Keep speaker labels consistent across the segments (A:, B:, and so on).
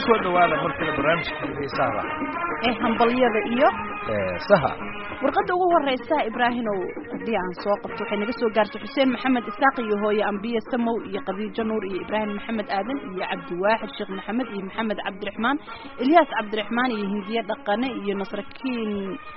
A: kusoo dhawaada markale barnaamijka xiisaha
B: ee hambalyada iyo
A: ee saha
B: warqadda ugu horeysa ibraahimow haddii aan soo qabto waxay naga soo gaartay xuseen maxamed isaaq iyo hooye ambiye samow iyo khadiijo nuur iyo ibraahim maxamed aadan iyo cabdiwaaxid sheekh maxamed iyo maxamed cabdiraxmaan ilyaas cabdiraxmaan iyo hindiye dhaqane iyo nasrakiin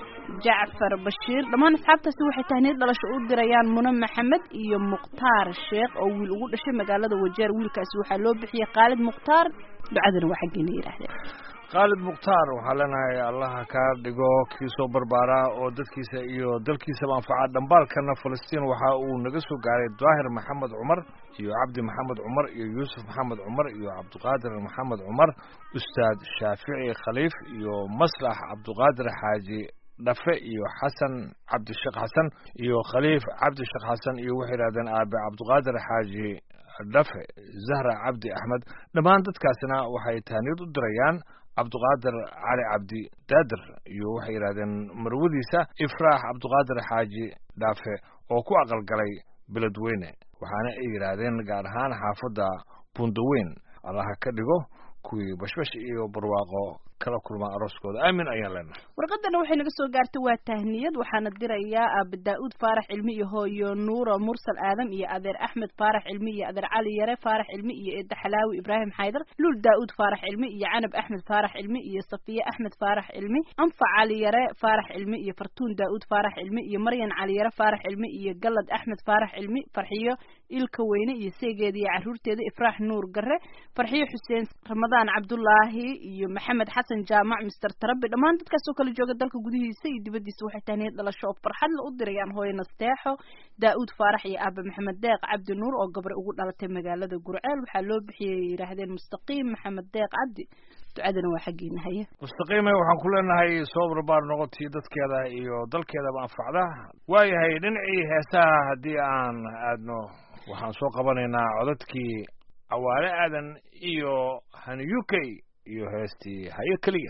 B: jacfar bashiir dhammaan asxaabtaasi waxay tahniyad dhalasho u dirayaan mune maxamed iyo mukhtaar sheekh oo wiil ugu dhashay magaalada wajeer wiilkaasi waxaa loo bixiyey khaalid mukhtaar ducadana waa xaggeena yidhaahdeen
A: khaalid mukhtaar waxaa leenahay allaha kaa dhigo kii soo barbaaraa oo dadkiisa iyo dalkiisaba anfaca dhambaalkana falastiin waxa uu naga soo gaaray daahir maxamed cumar iyo cabdi maxamed cumar iyo yuusuf maxamed cumar iyo cabdiqaadir maxamed cumar ustaad shaafici khaliif iyo maslax cabdiqaadir xaaji dhafe iyo xasan cabdisheekh xasan iyo khaliif cabdisheekh xasan iyo waxay yidhahdeen aabe cabdiqaadir xaaji dhafe zahra cabdi axmed dhammaan dadkaasina waxay tahniyad u dirayaan cabdiqaadir cali cabdi daadir iyo waxay yidhahdeen marwadiisa ifraax cabdiqaadir xaaji dhaafe oo ku aqalgalay beledweyne waxaana ay yidhaahdeen gaar ahaan xaafadda bundaweyn allaha ka dhigo kuwii bashbash iyo barwaaqo kala kulmaa arooskooda aamin ayaan leenahay
B: warqadana waxay naga soo gaartay waa tahniyad waxaana dirayaa aaba daa-uud faarax cilmi iyo hooyo nuura mursal aadam iyo adeer axmed faarax cilmi iyo adeer cali yare faarax cilmi iyo eedda xalaawi ibraahim xaydar luul daa-uud faarax cilmi iyo canab axmed faarax cilmi iyo safiye axmed faarax cilmi anfac cali yare faarax cilmi iyo fartuun daa-uud faarax cilmi iyo maryan cali yare faarax cilmi iyo galad axmed faarax cilmi farxiyo ilka weyne iyo seegeeda iyo caruurteeda ifraax nuur gare farxiyo xuseen ramadaan cabdulaahi iyo maxamed xasan jaamac mister tarabi dhammaan dadkaas oo kala jooga dalka gudihiisa iyo dibaddiisa waxay tahniyad dhalasho oo farxad la u dirayaan hooye nasteexo daa-uud faarax iyo aabe maxamed deeq cabdi nuur oo gabar ugu dhalatay magaalada gurceel waxaa loo bixiyay yidhaahdeen mustaqiim maxamed deeq cabdi ducadana waa xaggeena haye
A: mustaqiime waxaan ku leenahay soo barbaar noqotii dadkeeda iyo dalkeedaba anfacda waayahay dhinacii heesaha haddii aan aadno waxaan soo qabanaynaa codadkii cawaale aadan iyo hani u k iyo heestii hayo keliya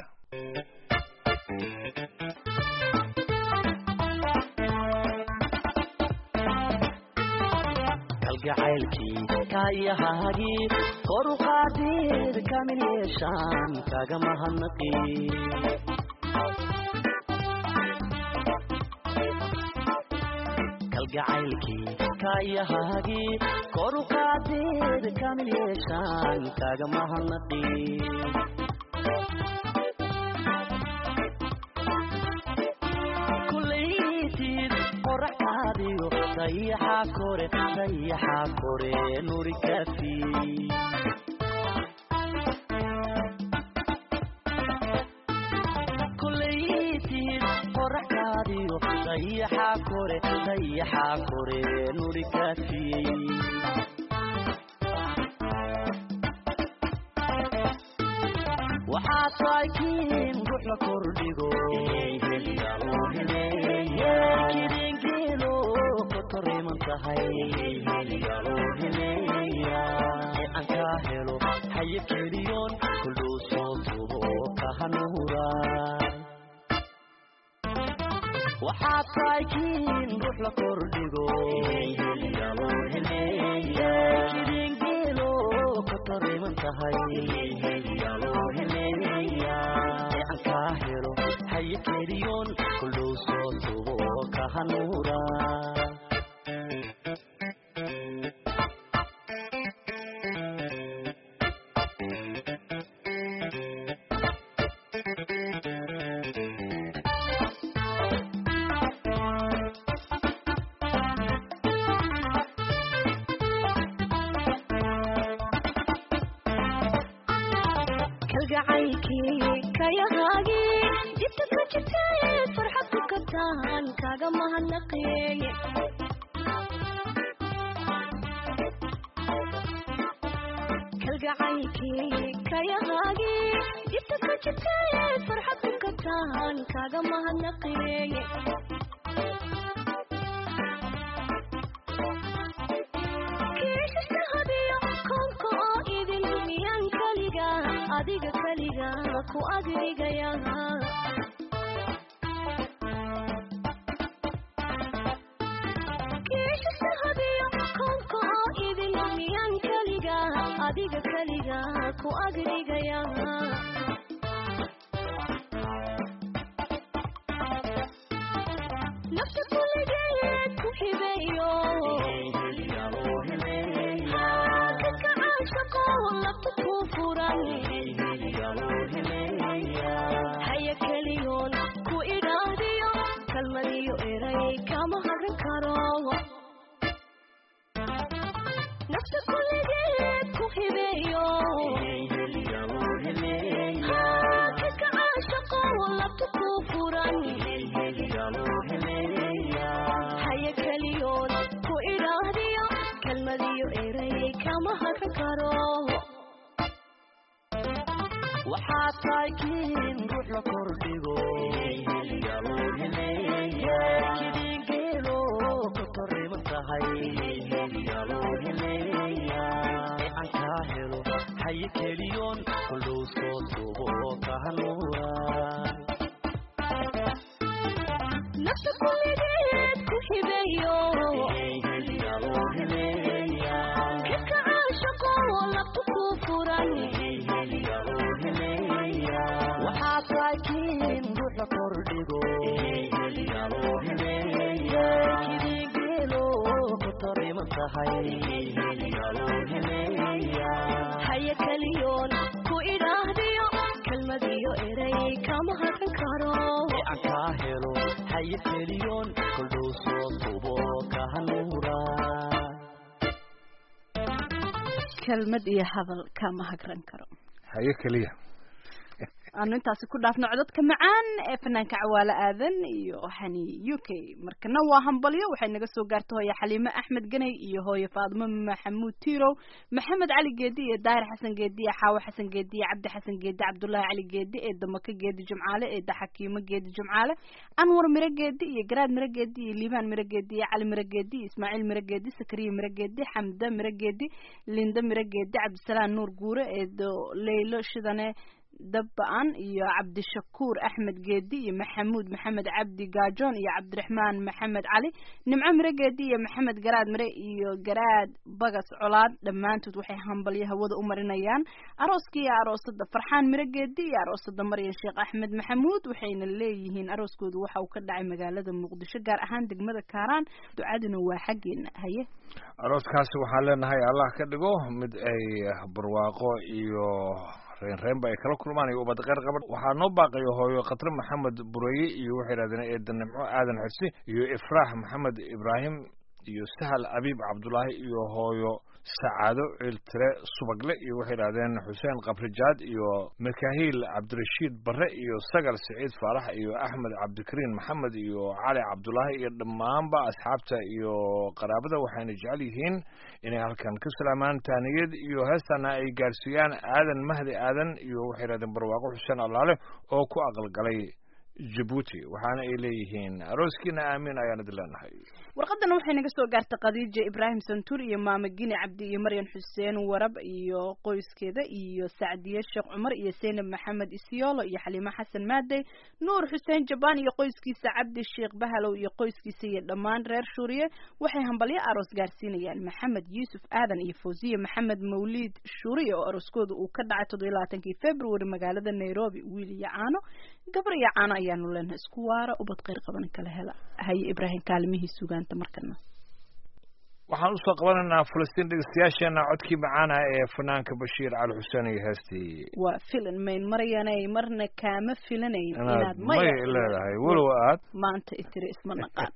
C: kalgacaylkii kaayahaagii kor u qaadeed kamil yeeshaan kaga mahadnaqi kalgacaylkii kaayahaagii kor u qaadeed kamil yeeshaan kaga mahadnaqi dayaxa kore dayaxa kore nuri kafi kulaytid qoraxkaadiyo dayaxa kore dayaxa kore nuri kafi waxaa taakiin ruux la kordhigo kidingeelo kotoriman tahay ee aan kaa helo haye keliyoon kuldhow soo tubo kahanuura waxaa taakiin ruux la kordhigo kidingeelo kotoriman tahay aan kaa helo haye keliyoon kuldhow soo tubo kahanuura
D: kalgacaylkii kayahaagii jibta ka jirtay farxad ku kabtaan kaga mahadnaqeeye kalgacaylkii kayahaagii jibta ka jirtay farxad ku kabtaan kaga mahadnaqeeye kiishashahadiyo koonka oo idin miyaan kaliga adiga kaliga ku agdhigaya kiishashahadiyo koonka oo idin miyaan kaliga adiga keliga ku agdhigaya nafta kuligeed ku hibeeyo dadka caashaqo labta ku furan haya keliyoon ku idhaahdiyo kalmadiyo eray kama hagan karo nafta kuligeed ku hibeeyo dadka caashaqo labta ku furan haya keliyoon ku idhaahdiyo kalmadiyo eray kama hagan karo
C: waxaa tahay kiin ruux la kordhigo kidiingeelo ka korriman tahay aan kaa helo haye keliyoon kuldhow soo tubo ka hanuuraan
D: nafta kuligeed ku hibeeyo dadka caashaqo labta ku furan
C: waxaa tahay kiin ruux la kordhigo kidiingeelo ka korriman tahay
D: haya keliyoon ku idhaahdiyo kalmadiyo eray kama hagan karo
C: aan kaa helo haye keliyoon kuldhow soo tubo ka hanuuraan
B: kelmad iyo hadal kama hagran karo
A: haye keliya
B: aanu intaasi ku dhaafno codadka macaan ee fanaanka cawaale aadan iyo hani u k markana waa hambalyo waxay naga soo gaarta hooye xaliime axmed ganey iyo hooye faadimo maxamuud tirow maxamed cali geedi iyo daahir xasan geedi iyo xaawo xasan geedi iyo cabdi xasan geedi cabdullaahi cali geedi ee damaka geedi jumcaale ee daxakiimo geedi jumcaale anwar miro geedi iyo garaad miro geedi iyo liibaan miro geedi iyo cali miro geedi iyo ismaaciil miro geedi sakariya miro geedi xamda miro geedi linda miro geedi cabdisalaam nuur guure ee leylo shidane dabba-an iyo cabdishakuur axmed geedi iyo maxamuud maxamed cabdi gaajoon iyo cabdiraxmaan maxamed cali nimco mire geedi iyo maxamed garaad mire iyo garaad bagas colaad dhammaantood waxay hambalyo hawada u marinayaan arooska iyo aroosada farxaan mire geedi iyo aroosada maryan sheekh axmed maxamuud waxayna leeyihiin arooskoodu waxa uu ka dhacay magaalada muqdisho gaar ahaan degmada kaaraan ducaduna waa xaggeena haye
A: arooskaasi waxaan leenahay allah ka dhigo mid ay barwaaqo iyo reenreenba ay kala kulmaan iyo ubad qeyr qaban waxaa noo baaqayo hooyo khatre maxamed bureye iyo waxay yidhahdeen eeda nimco aadan xirsi iyo ifraax maxamed ibraahim iyo sahal abiib cabdullaahi iyo hooyo sacaado ciiltire subagle iyo waxay yidhahdeen xuseen kabrijaad iyo makahiil cabdirashiid barre iyo sagal siciid faarax iyo axmed cabdikariin maxamed iyo cali cabdullaahi iyo dhammaanba asxaabta iyo qaraabada waxayna jecel yihiin inay halkan ka salaamaan taaniyad iyo heestana ay gaarsiiyaan aadan mahdi aadan iyo waxay yidhahdeen barwaaqo xuseen allaale oo ku aqalgalay jabuuti waxaana ay leeyihiin arooskiina aamiin ayaan idin leenahay
B: warqadana waxay naga soo gaartay khadiija ibraahim santuur iyo maama gine cabdi iyo maryan xuseen warab iyo qoyskeeda iyo sacdiye sheekh cumar iyo seynab maxamed isyoolo iyo xaliimo xasan maadey nuur xuseen jabaan iyo qoyskiisa cabdi sheekh bahalow iyo qoyskiisa iyo dhammaan reer shuuriye waxay hambalyo aroos gaarsiinayaan maxamed yuusuf aadan iyo fawziye maxamed mawliid shuuriye oo arooskooda uu ka dhacay toddobiyo labaatankii february magaalada nairobi wiil iyo caano gabar iyo caano ayaanu leenahay isku waara ubad qeyr qaban kala hela haye ibraahim kaalmihii sugaanta markana
A: waxaan usoo qabanaynaa falastiin dhegeystayaasheena codkii macaana ee fanaanka bashiir cali xuseen iyo heestii
B: waa filan mayn maryanay marna kaama filanayn
A: inaad
B: inaad
A: may
B: maya
A: leedahay walow aad
B: maanta itiri isma naqaan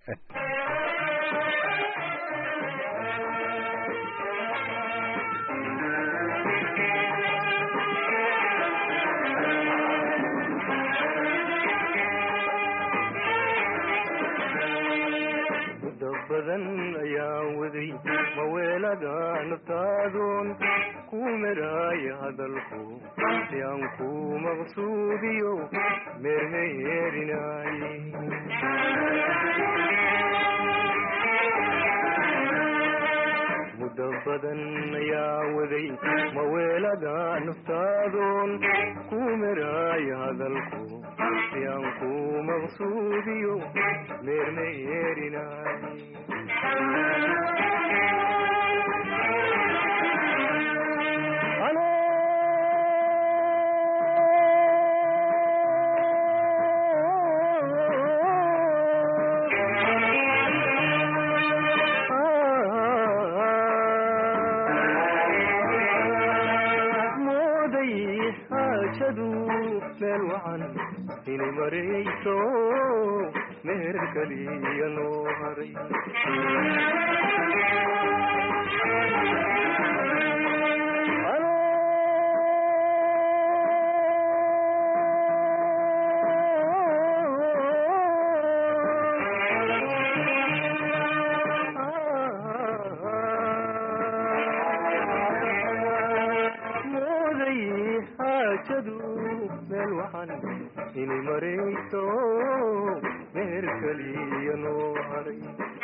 E: muddo badan ayaan waday maweelada naftaadoon ku meraaya hadalku si aan ku maqsuudiyo meermeerinaaye muddo badan ayaa waday maweelada naftaadoon ku meraaya hadalku si aan ku maqsuudiyo meermeerinaaye xaajadu meel wacan inay marayso meher keliya noo haray mooday xaajadu meel wacan inay marayso meher keliya noo haray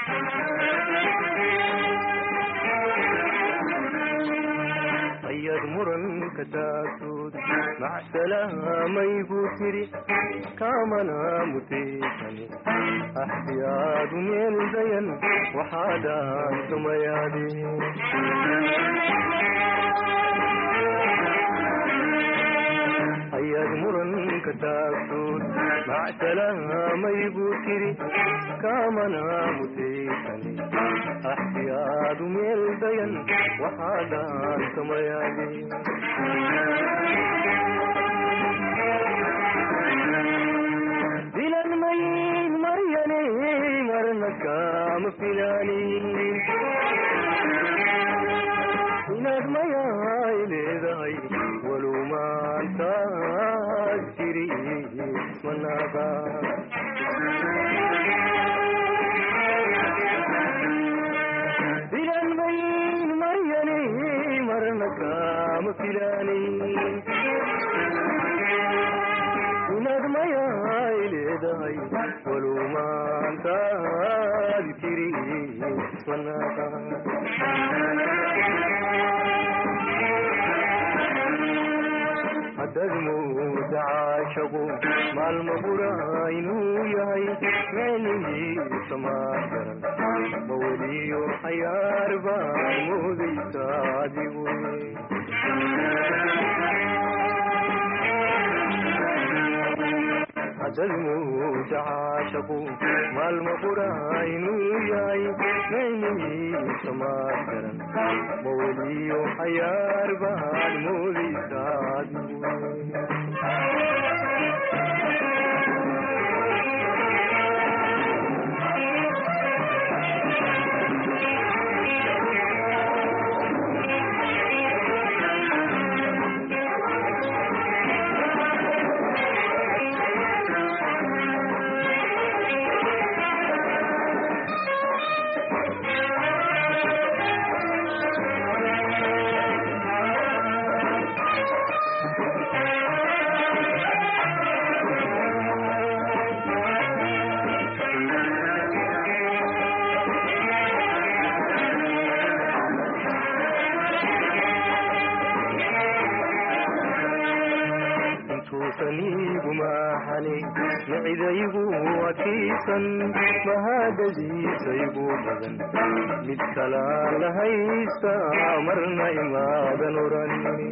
E: ayad muranka taagtood macsalaamaybuu tiri kaamana mutaysan axdiyaadu meel dayan waxaadaan tumayaadeen ayaad muranka taagtood macsalaamaybuu tiri kaamana mutaysan axdiyaadu meel dayan waxaadaan tumayaadeen dilan mayin maryane marna kaama filaanin inaad mayaay leedahay walow maantaad jiri manaada dilan mayin maryane marna kaama filaanin inaad mayaay leedahay walow maantaad jiri manaada haddaad mooda caashaqu maalma bura inuu yahay micnihiisa maa garan ma weliyo xayaar baad moodaysa adigu haddaad mooda caashaqu maalma bura inuu yahay micnihiisa maa garan ma weliyo xayaar baad moodaysa adigu intuusan iigu maaxani micidaygu adkaysan mahadadiisaygu badan mid kalaa la haysta marna imaadan oran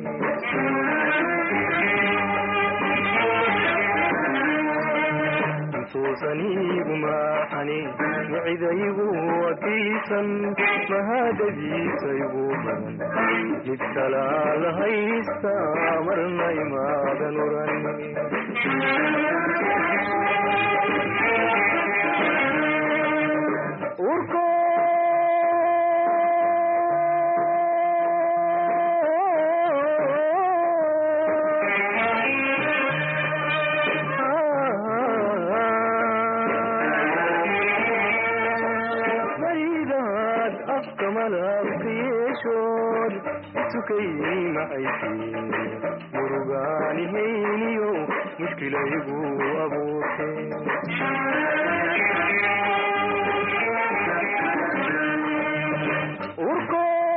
E: intuusan iigu maaxani micidaygu adkaysan mahadadiisaygu badan mid kalaa la haysta marna imaadan oran urko maridaad afka malabka yeeshood isukay maxaysiin murugaanihayniyo mushkilaygu abuurtee urko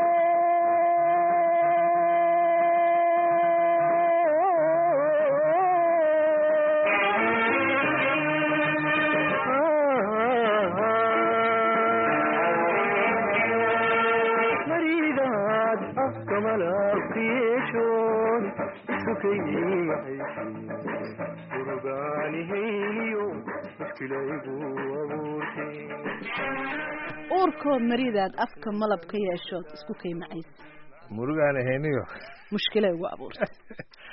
E: maridaad afka malabka yeeshood isukay maxaysiin murugaanihayniyo mushkilaygu abuurtee
B: uurkoo maridaad afka malab ka yeeshood isku kaymacays
A: murugaan ahayniyo
B: mushkila ugu abuurtay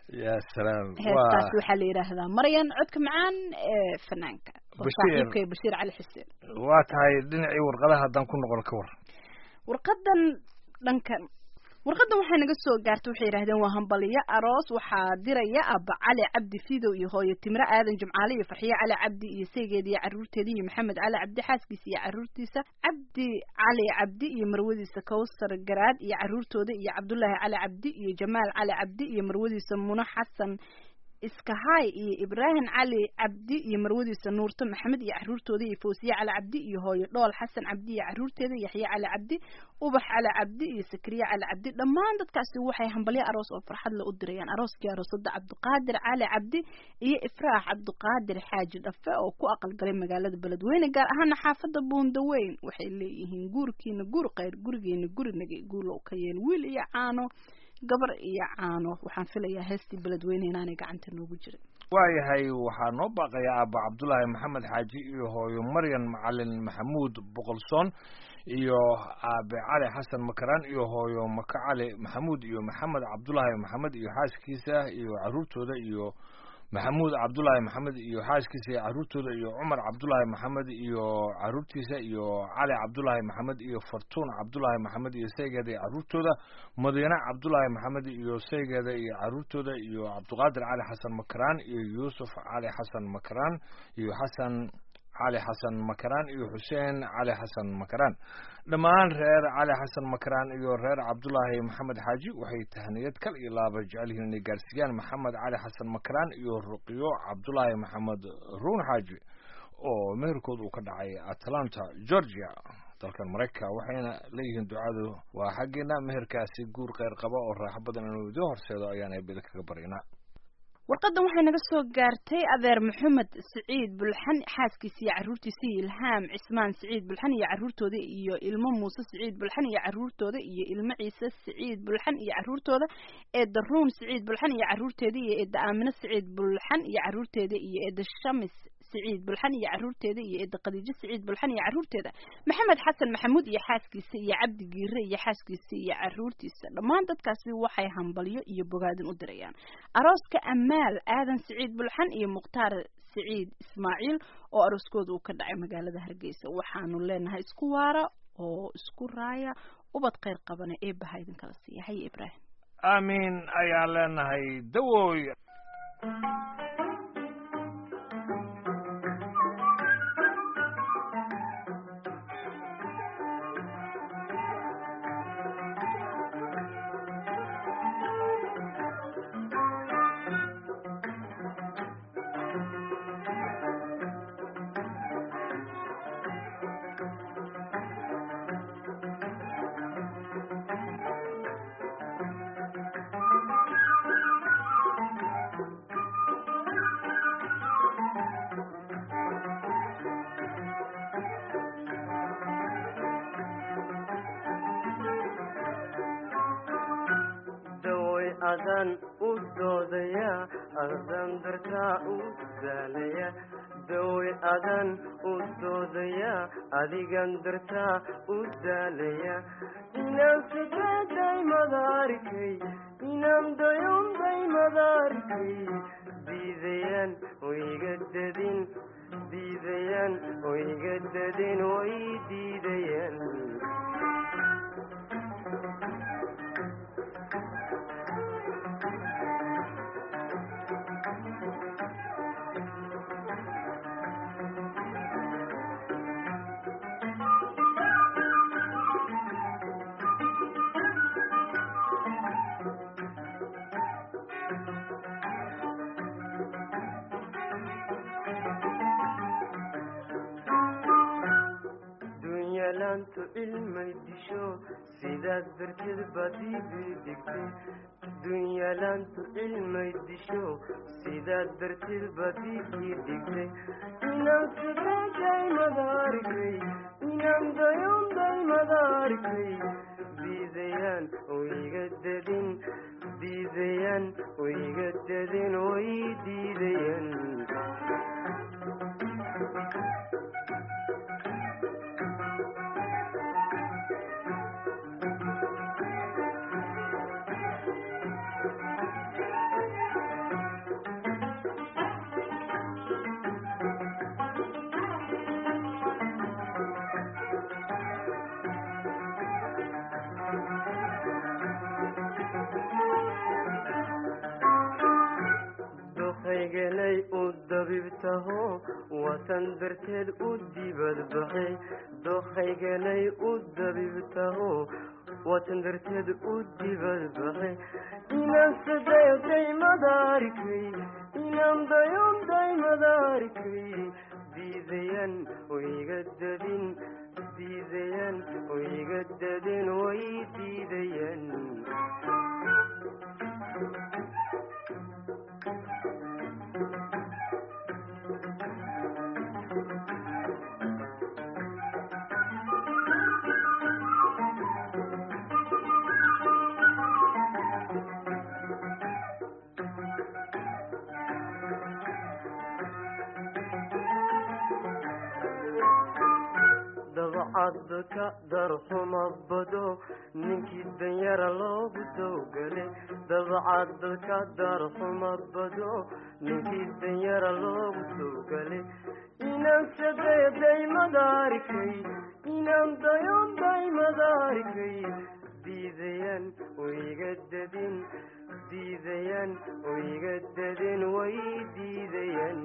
A: ya salaam
B: heestaas
A: waa
B: waxaa la yidhaahdaa maryan codka macaan ee fanaanka oo
A: Bashiir.
B: saaxiibkay bashiir cali xuseen
A: waa tahay dhinacii warqadaha haddaan ku noqon ka war
B: warqadan dhankan warqadan waxay naga soo gaartay waxay yidhahdeen waa hambaliyo aroos waxaa diraya abba cali cabdi fidow iyo hooyo timre aadan jumcaale iyo farxiye cali cabdi iyo saygeeda iyo caruurteeda iyo maxamed cali cabdi xaaskiisa iyo caruurtiisa cabdi cali cabdi iyo marwadiisa kawsar garaad iyo caruurtooda iyo cabdulaahi cali cabdi iyo jamaal cali cabdi iyo marwadiisa muno xasan iskahaay iyo ibraahim cali cabdi iyo marwadiisa nuurto maxamed iyo caruurtooda iyo fawsiye cali cabdi iyo hooyo dhool xasan cabdi iyo caruurteeda yaxye cali cabdi ubax cali cabdi iyo sakriye cali cabdi dhammaan dadkaasi waxay hambalyo aroos oo farxad la u dirayaan arooskii aroosada cabdiqaadir cali cabdi iyo ifraax cabdiqaadir xaaji dhafe oo ku aqalgalay magaalada beledweyne gaar ahaana xaafada buundaweyn waxay leeyihiin guurkiina guur khayr gurigeena gurinagay guulow ka yeel wiil iyo caano gabar iyo caano waxaan filayaa heestii beledweyne inaanay gacanta noogu jirin
A: waayahay waxaa noo baaqaya aabba cabdulaahi maxamed xaaji iyo hooyo maryan macalin maxamuud boqolsoon iyo aabe cali xasan makaraan iyo hooyo maka cali maxamuud iyo maxamed cabdulaahi maxamed iyo xaaskiisa iyo caruurtooda iyo maxamuud cabdulaahi maxamed iyo xaaskiisa iyo caruurtooda iyo cumar cabdulaahi maxamed iyo caruurtiisa iyo cali cabdulaahi maxamed iyo fartuun cabdulaahi maxamed iyo saygeeda iyo caruurtooda madiine cabdulaahi maxamed iyo saygeeda iyo caruurtooda iyo cabdiqaadir cali xasan makaraan iyo yuusuf cali xasan makaraan iyo xasan cali xasan makaraan iyo xuseen cali xasan makaraan dhammaan reer cali xasan makaraan iyo reer cabdulaahi maxamed xaaji waxay tahniyad kal iyo laaba jecel yihiin inay gaarsiiyaan maxamed cali xasan makaraan iyo ruqiyo cabdulaahi maxamed ruun xaaji oo meherkood uu ka dhacay atlanta georgia dalkan maraykanka waxayna leeyihiin ducadu waa xaggeena meherkaasi guur kheyr qaba oo raaxo badan inuu idiin horseedo ayaan eebeda kaga baryanaa
B: warqadan waxay naga soo gaartay adeer maxamed siciid bulxan xaaskiisa iyo caruurtiisa iyo ilhaam cismaan siciid bulxan iyo caruurtooda iyo ilmo muuse siciid bulxan iyo caruurtooda iyo ilmo ciise siciid bulxan iyo caruurtooda eedda ruun siciid bulxan iyo caruurteeda iyo eedda aamine siciid bulxan iyo caruurteeda iyo eedda shamis siciid bulxan iyo caruurteeda iyo eedda khadiijo siciid bulxan iyo caruurteeda maxamed xasan maxamuud iyo xaaskiisa iyo cabdi giire iyo xaaskiisa iyo caruurtiisa dhammaan dadkaasi waxay hambalyo iyo bogaadin u dirayaan arooska amaal aadan siciid bulxan iyo mukhtaar siciid ismaaciil oo arooskooda uu ka dhacay magaalada hargeysa waxaanu leenahay isku waara oo isku raaya ubad kheyr qabana eebaha idinkala siiya haye ibraahim
A: aamiin ayaan leenahay dawooy
E: dawoy adan u doodaya adan dartaa u daalaya dawoy adan u doodaya adigan dartaa u daalaya inaan sideeday madaarikay inaan dayunday madaarikay diidayaan wayga dadin diidayaan wayga dadin way diidayaan dunyalaantu cilmay disho sidaas darteed baad iibii dhigtay dunyalaantu cilmay disho sidaas darteed baad iibii dhigtay inaan sideeday madaarikay inaan dayunday madaarikay diidayaan wayga dadin diidayaan wayga dadin way diidayaan waatan darteed u dibadbaxe dookayganay u dabibtaho waatan darteed u dibadbaxe inaan sadayo daymadaarikay inaan dayon daymadaarikay diidayan wayga dadin diidayan wayga dadin way diidayan dabcadka darxuma bado ninkii danyara loogu dowgale dabcadka darxuma bado ninkii danyara loogu dowgale inaan sadeyo daymadaarikay inaan dayon daymadaarikay diidayan wayga dadin diidayan wayga dadin way diidayan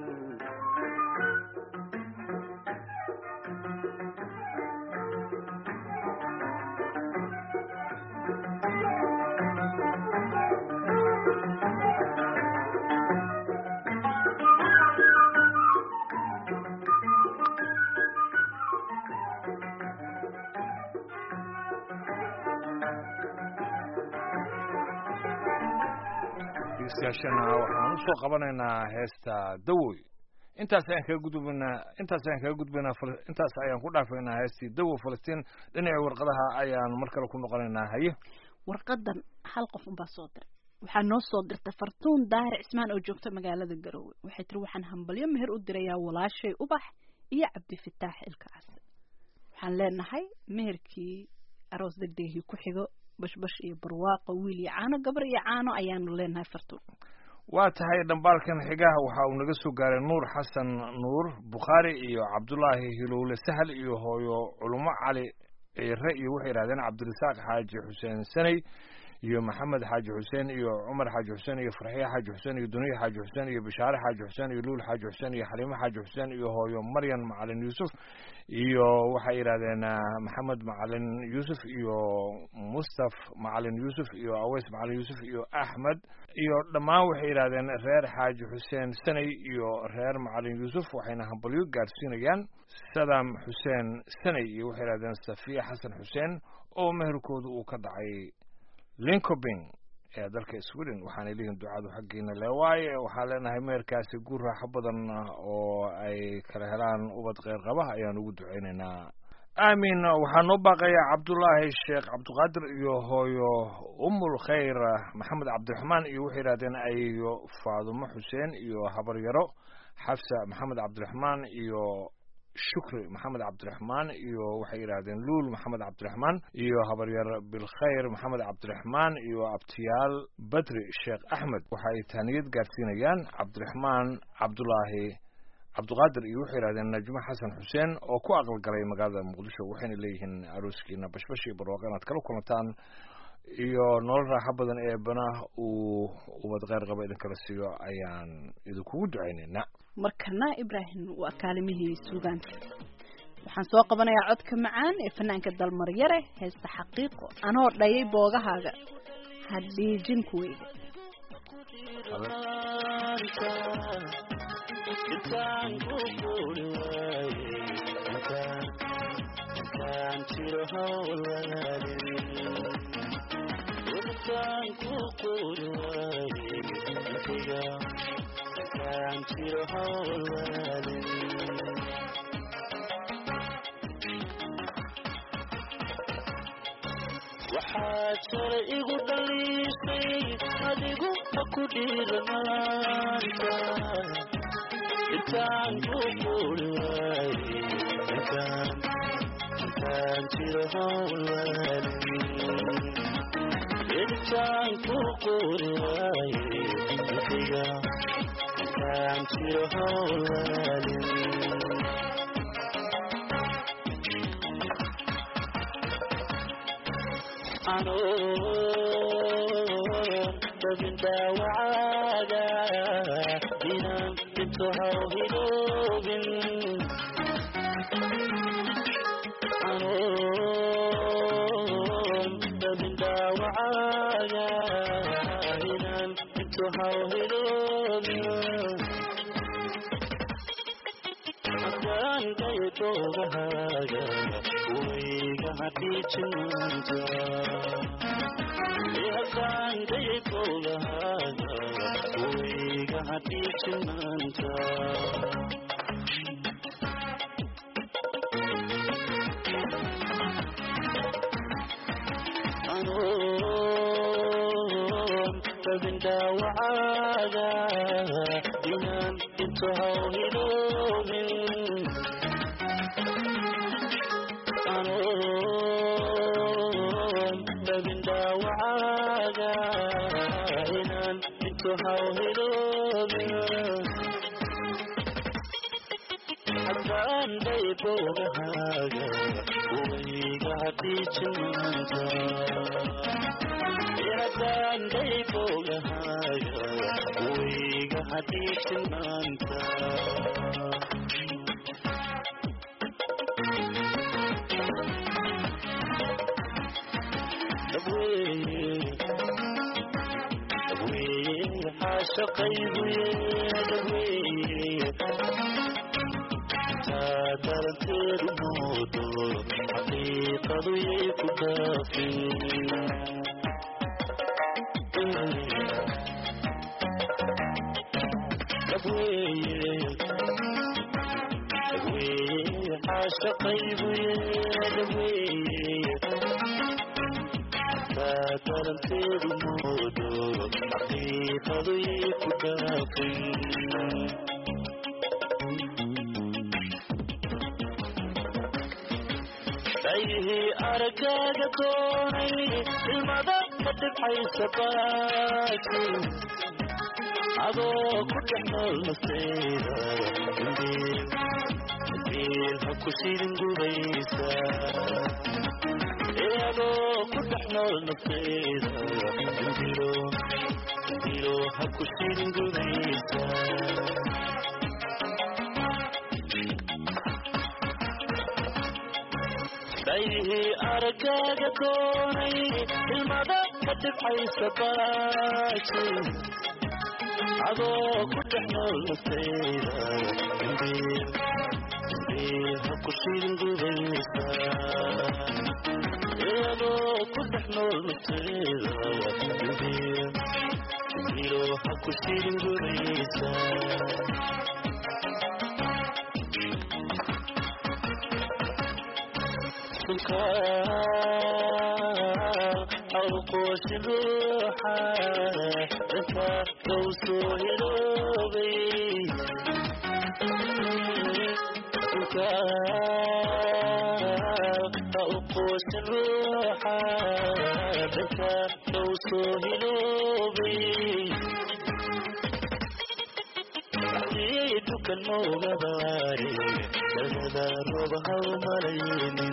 A: dhegeystayaashana waxaan usoo qabanaynaa heesta dawoy intaas ayaan kaga gudbaynaa intaas ayaan kaga gudbaynaa Fal- intaas ayaan ku dhaafaynaa heestii dawo falastiin dhinaca warqadaha ayaan mar kale ku noqonaynaa haye
B: warqadan hal qof unbaa soo diray waxaa noo soo dirtay fartuun daahir cismaan oo joogta magaalada garowe waxay tiri waxaan hambalyo meher u dirayaa walaashay ubax iyo cabdifataax ilkaas waxaan leenahay meherkii aroos degdegii ku xigo bashbash iyo barwaaqo wiil iyo caano gabar iyo caano ayaanu leenahay fartuun
A: waa tahay dhambaalkan xigaha waxa uu naga soo gaaray nuur xasan nuur bukhaari iyo cabdulaahi hilowle sahal iyo hooyo culumo cali ciire iyo waxay yidhahdeen cabdirasaaq xaaji xuseen saney iyo maxamed xaaji xuseen iyo cumar xaaji xuseen iyo farxiye xaaji xuseen iyo duniye xaaji xuseen iyo bishaare xaaji xuseen iyo luul xaaji xuseen iyo xaliimo xaaji xuseen iyo hooyo maryan macalin yuusuf iyo waxay yidhahdeen ah, maxamed macalin yuusuf iyo mustaf macalin yuusuf iyo aweys macalin yuusuf iyo axmed iyo dhammaan waxay yidhahdeen reer xaaji xuseen saney iyo reer macalin yuusuf waxayna hambalyo gaarsiinayaan sadam xuseen saney iyo waxay yidhahdeen safiya xasan xuseen oo meherkoodu uu ka dhacay linkobing ee dalka sweden waxaanay leeyihin ducadu xaggiina le waaye waxaan leenahay meherkaasi guur raaxo badan ah oo ay kala helaan ubad kheyr qaba ayaan ugu duceynaynaa aamin waxaa noo baaqaya cabdulaahi sheekh cabdiqaadir iyo hooyo umul khayr maxamed cabdiraxmaan iyo waxay yidhahdeen ayo faadumo xuseen iyo habaryaro xafsa maxamed cabdiraxmaan iyo shukri maxamed cabdiraxmaan iyo waxay yidhaahdeen luul maxamed cabdiraxmaan iyo habaryar bilkhayr maxamed cabdiraxmaan iyo abtiyaal badri sheekh axmed waxa ay taaniyad gaarsiinayaan cabdiraxmaan cabdulaahi cabdiqaadir iyo waxay yidhahdeen najmo xasan xuseen oo ku aqalgalay magaalada muqdisho waxayna leeyihiin arooskiina bashbash iyo barwaaqo inaad kala kulantaan iyo nolol raaxo badan ee banah uu ubad kheyr qaba idinkala siiyo ayaan idinkugu ducaynaynaa
B: markana ibraahim waa kaalimihii suugaanta waxaan soo qabanayaa codka macaan ee fanaanka dalmaryare heesta xaqiiqo anoo dhayay boogahaaga hadhiijin kuweyda
C: intaan ku quuri waaye intaan intaan jiro hawlaadin intaan ku quuri waaye intiga intaan jiro hawlaadin waxaad shalay igu dhaliisay adigu ma ku dhiiranaanta intaan ku quuri waaye intaan intaan jiro hawlaadin intaan ku quuri waaye intiga intaan jiro hawlaadin dabin dhaawacaaga inaan dhinto hawhidoobin inaan intu hawhiloobina haddaan daydoogahaaga wayga hadhiijinanta haddaan daydoogahaaga wayga hadhiijinanta rabin dhaawacaaga inaan intu hawhiloobin anoon rabin dhaawacaaga inaan intu hawhiloobin haddaan daybogahaaga wayga hadhiijinanta haddaan daybogahaaga wayga hadhiijinanta xaashaqayguye dhaweye daranteedu moodo xaqiiqadu yay ku dhaafin dhaweye dhaweye xaashaqayguye dhaweye daranteedu moodo xaqiiqadu yay ku dhaafin ayhii aragaaga doonay ilmada ka dhibxaysa baaki adoo ku dhex nool nafteeda dambiil ha ku shidin gubaysa adoo ku dhex nool nafteeda dambilo dambilo ha ku shidin gubaysa ayhii aragaaga doonay ilmada ka dhibxaysa baaki adoo ku dhex nool nafteeda dambiil dambiil ha ku shidin gubaysa adoo ku dhex nool nafteeda dambiil dambiilo ha ku shidin gubaysa awqooshi ruuxa dhanka low soo hiloobay dhulka awqooshi ruuxa dhanka low soo hiloobay dukan moogadaare dagada rooba hawmalaynin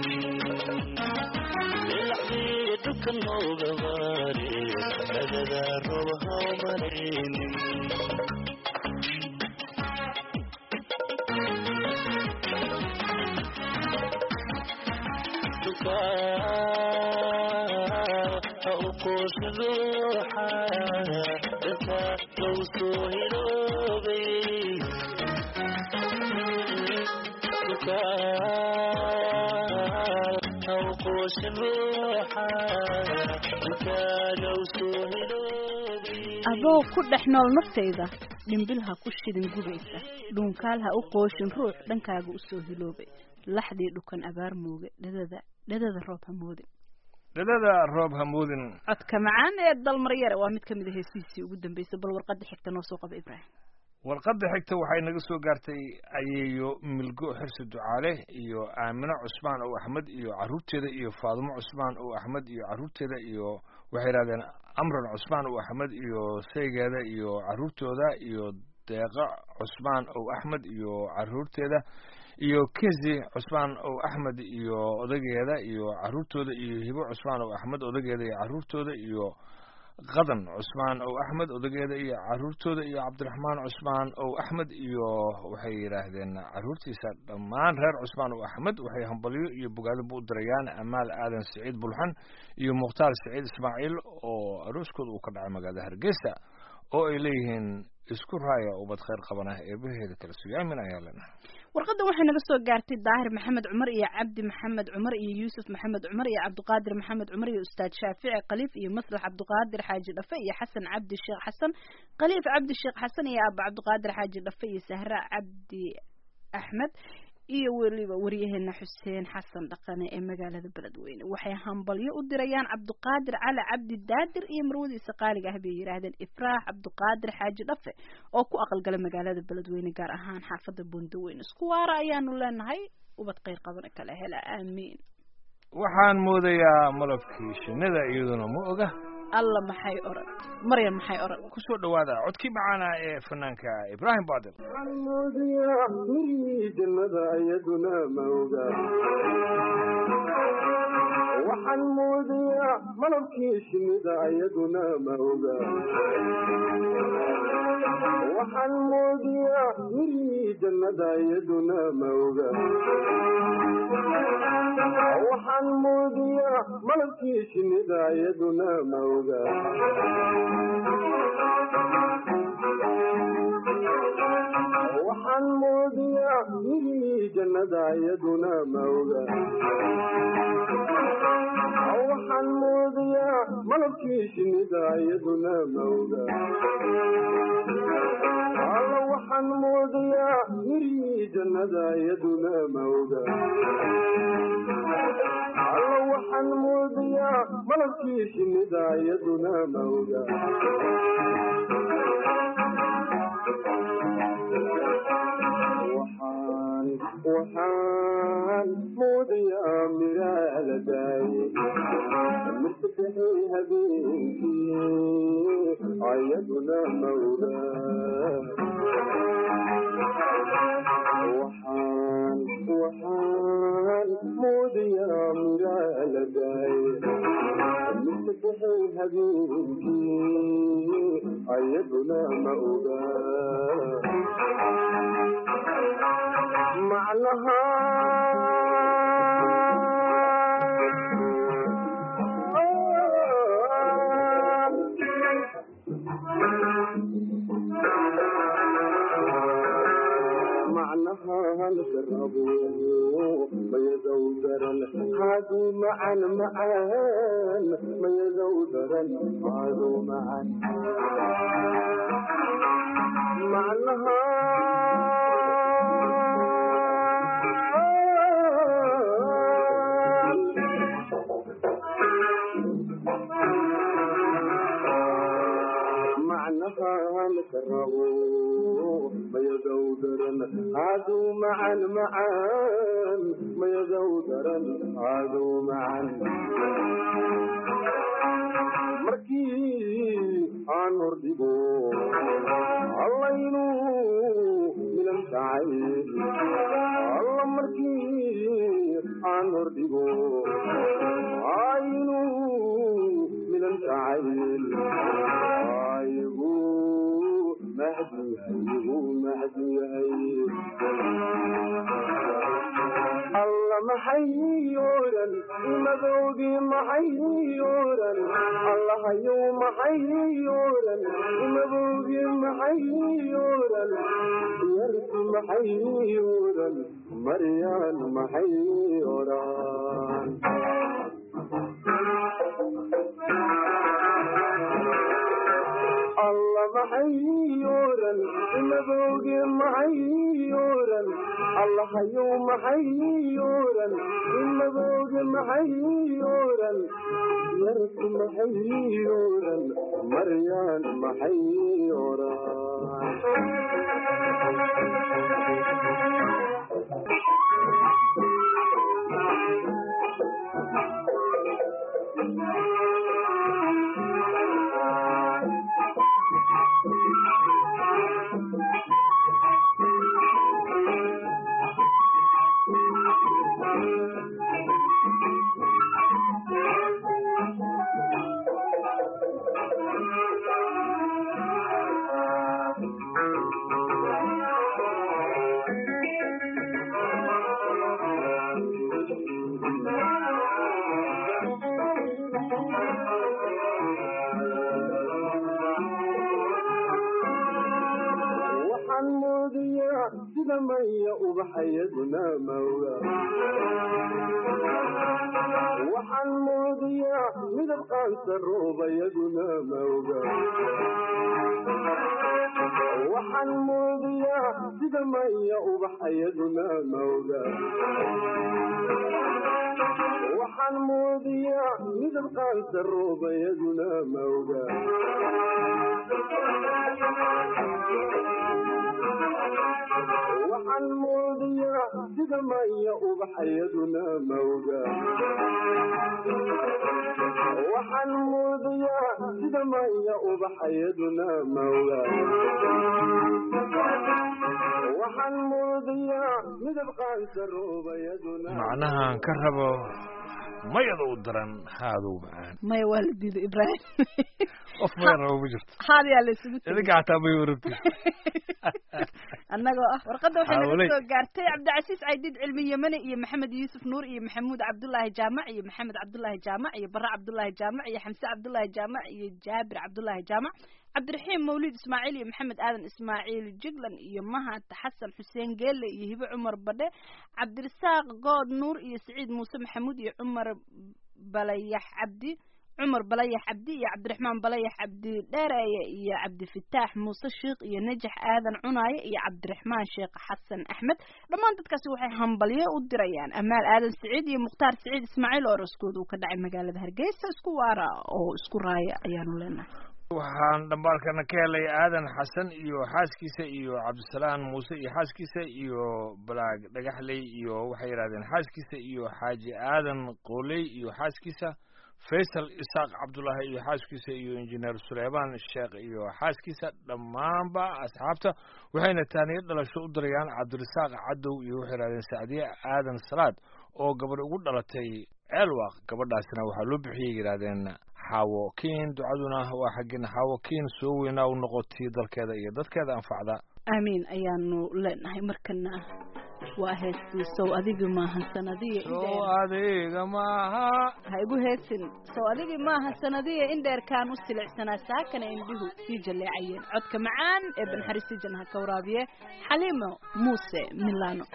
C: ilaxdii dukan moogadaare dagada rooba hawmalaynin duka ha u qooshin ruuxa dhanka low soo hiloobay
B: adoo ku dhex nool naftayda dhimbil ha ku shidin gubaysa dhuunkaal ha u qooshin ruux dhankaaga usoo hiloobay laxdii dhukan abaar mooge dhadada dhadada roob ha moodin
A: dhadada roob hamuudin
B: codka macaan ee dalmaryare waa mid ka mid a heesihiisii ugu dambeysay bal warqadda xigta noo soo qaba ibraahim
A: warqadda xigta waxay naga soo gaartay ayeeyo milgo xirsi ducaale iyo aamino cusmaan ow axmed iyo caruurteeda iyo faadumo cusmaan ow axmed iyo caruurteeda iyo waxay yidhahdeen amran cusmaan ow axmed iyo saygeeda iyo caruurtooda iyo deeqa cusmaan ow axmed iyo caruurteeda iyo kezi cusmaan ow axmed iyo odageeda iyo caruurtooda iyo hibo cusmaan ow axmed odageeda iyo caruurtooda iyo qadan cusmaan ow axmed odageeda iyo caruurtooda iyo cabdiraxmaan cusmaan ow axmed iyo waxay yidhaahdeen caruurtiisa dhammaan reer cusmaan ow axmed waxay hambalyo iyo bogaadaba u dirayaan amaal aadan siciid bulxan iyo mukhtaar siciid ismaaciil oo arooskooda uu ka dhacay magaalada hargeysa oo ay leeyihiin isku raaya ubad khayr qabanah eebaheeda kala sugaamin ayaa leenahay
B: warqadan waxay naga soo gaartay daahir maxamed cumar iyo cabdi maxamed cumar iyo yuusuf maxamed cumar iyo cabdiqaadir maxamed cumar iyo ustaad shaafici khaliif iyo maslax cabdiqaadir xaaji dhafe iyo xasan cabdi sheekh xasan khaliif cabdi sheekh xasan iyo aaba cabdiqaadir xaaji dhafe iyo sahra cabdi axmed iyo weliba waryaheena xuseen xasan dhaqane ee magaalada beledweyne waxay hambalyo u dirayaan cabdiqaadir cali cabdi daadir iyo marwadiisa qaaliga ah bay yidhaahdeen ifraax cabdiqaadir xaaji dhafe oo ku aqalgala magaalada beledweyne gaar ahaan xaafada buundaweyne isku waara ayaanu leenahay ubad kheyr qabana kala hela aamiin
A: waxaan moodayaa malabkii shinnida iyaduna ma oga
B: alla maxay oran maryan maxay oran
A: kusoo dhawaada codkii macaana ee fanaanka ibraahim baadil
E: moodiyaa mirihii jannada iyaduna ma oga waxaan moodayaa malabkii shinnida iyaduna ma oga waxaan moodiyaa mirihii jannada iyaduna ma oga waxaan moodiyaa malabkii shinnida iyaduna ma oga waxaan moodiyaa mirihii jannada iyaduna ma oga waxaan moodiyaa malabkii shinnida iyaduna ma oga alla waxaan moodiyaa mirihii jannada iyaduna ma oga alla waxaan moodiyaa malabkii shinnida iyaduna ma oga waxaan waxaan moodayaa miraa la daayey mirtabixay habeenkii ayaduna ma oga waxaan waxaan moodayaa miraa la daayey mirtabixay habeenkii ayaduna ma oga macnaha macnaha lgarabo mayadow daran haaduu macan macaan mayadow daran haaduu macan macnaha macnaha lgarabo mayadow daran haaduu macan macaan mayadow daran haaduu macan markii aan hordhigo allaynu milan kacay alla markii aan hordhigo aynu milan kacayl aygu mahdu yahay mahdu yahay alla maxay oran imadoogii maxay oran allahayow maxay oran imadoogii maxay oran yarku maxay oran maryaan maxay oran alla maxay oran imadooge maxay oran allahayow maxay oran imadooge maxay oran yarku maxay oran maryaan maxay oran
F: sida maya ubaxayaduna mawga waxaan moodiyaa midab qaansa roobayaduna mawga waxaan moodiyaa sida maya ubaxayaduna mawga waxaan moodiyaa midab qaansa roobayaduna mawga waxaan moodiyaa sida maya ubaxayaduna mawga waxaan moodiyaa sida maya ubaxayaduna mawga waxaan moodiyaa midab qaansa roobayaduna
A: macnahaan ka rabo mayada u daran haadow macaan
B: maya waa la diiday ibraahim
A: qof maya rabo ma jirto
B: haadayaa la isugu tegay
A: idinka xataa may warabti
B: annagoo ah warqadda waxay
A: Hawley.
B: naga soo gaartay cabdicasiis caydiid cilmi yemane iyo maxamed yuusuf nuur iyo maxamuud cabdullaahi jaamac iyo maxamed cabdullaahi jaamac iyo bare cabdullaahi jaamac iyo xamse cabdullaahi jaamac iyo jaabir cabdullaahi jaamac cabdiraxiim mawlid ismaaciil iyo maxamed aadan ismaaciil jiglan iyo mahad xasan xuseen geelle iyo hibe cumar badhe cabdirasaaq good nuur iyo siciid muuse maxamuud iyo cumar balayax cabdi cumar balayax cabdi iyo cabdiraxmaan balayax cabdi dheereeye iyo cabdifataax muuse sheikh iyo najax aadan cunaaye iyo cabdiraxmaan sheekh xasan axmed dhammaan dadkaasi waxay hambalyo u dirayaan amaal aadan siciid iyo mukhtaar siciid ismaaciil oo raskooda uu ka dhacay magaalada hargeysa isku waara oo isku raaya ayaanu leenahay
A: waxaan dhambaalkana ka helay aadan xasan iyo xaaskiisa iyo cabdisalaan muuse iyo xaaskiisa iyo balaag dhagaxley iyo waxay yidhahdeen xaaskiisa iyo xaaji aadan qooley iyo xaaskiisa faysal isaaq cabdullaahi iyo xaaskiisa iyo injineer suleymaan sheekh iyo xaaskiisa dhammaanba asxaabta waxayna taaniyo dhalasho u dirayaan cabdirasaaq cadow iyo waxay yidhahdeen sacdiye aadan salaad oo gabadh ugu dhalatay ceelwaaq gabadhaasina waxaa loo bixiyay yidhahdeen xaawo kiin ducaduna waa xaggina xaawo kiin soo weynaa u noqotii dalkeeda iyo dadkeeda anfacda
B: aamiin ayaanu leenahay markana waa heestii sow adiga maahan sanadiya
A: soo adiga maaha
B: ha igu heesin sow adigii maaha sanadiya in dheerkaan u silicsanaa saakana indhihu sii jaleecayeen codka macaan ee banxariisi janha ka waraabiye xaliimo muuse milano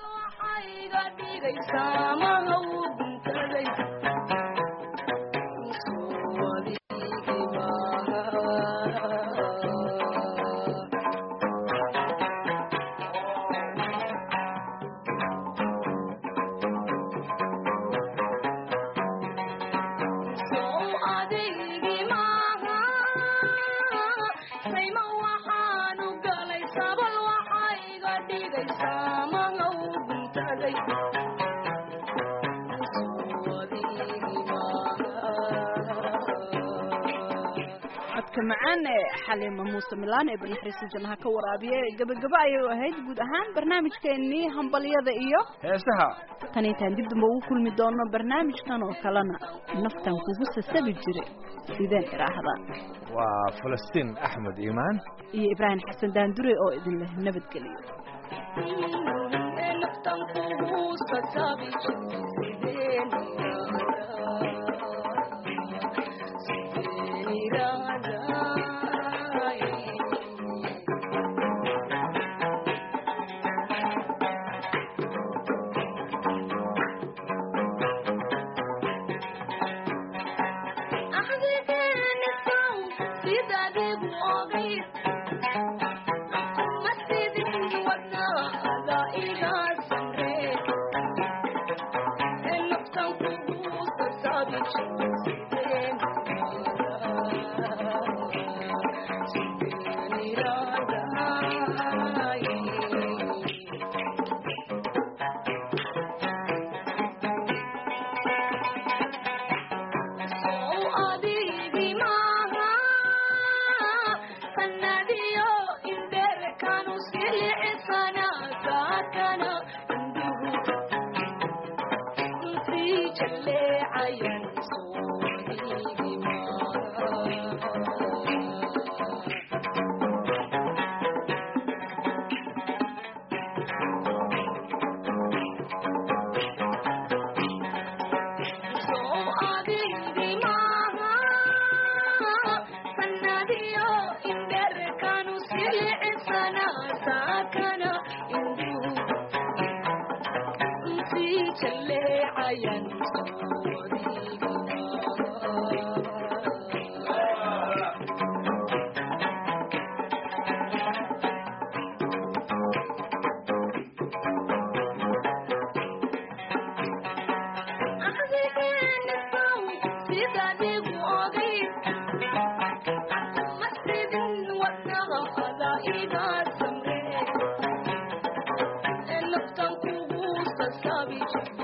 B: codka macaan ee xaliimo muuse milaan ee banxariisi janha ka waraabiye gabagabo ayay ahayd guud ahaan barnaamijkeenii hambalyada iyo
A: heesaha
B: tan intaan dib damba ugu kulmi doono barnaamijkan oo kalena naftan kugu sasabi jire sideen idhaahdaa
A: waa falastiin axmed iimaan
B: iyo ibraahim xasan daandure oo idin leh nabadgeliyo
D: Thank you. gaabi jirta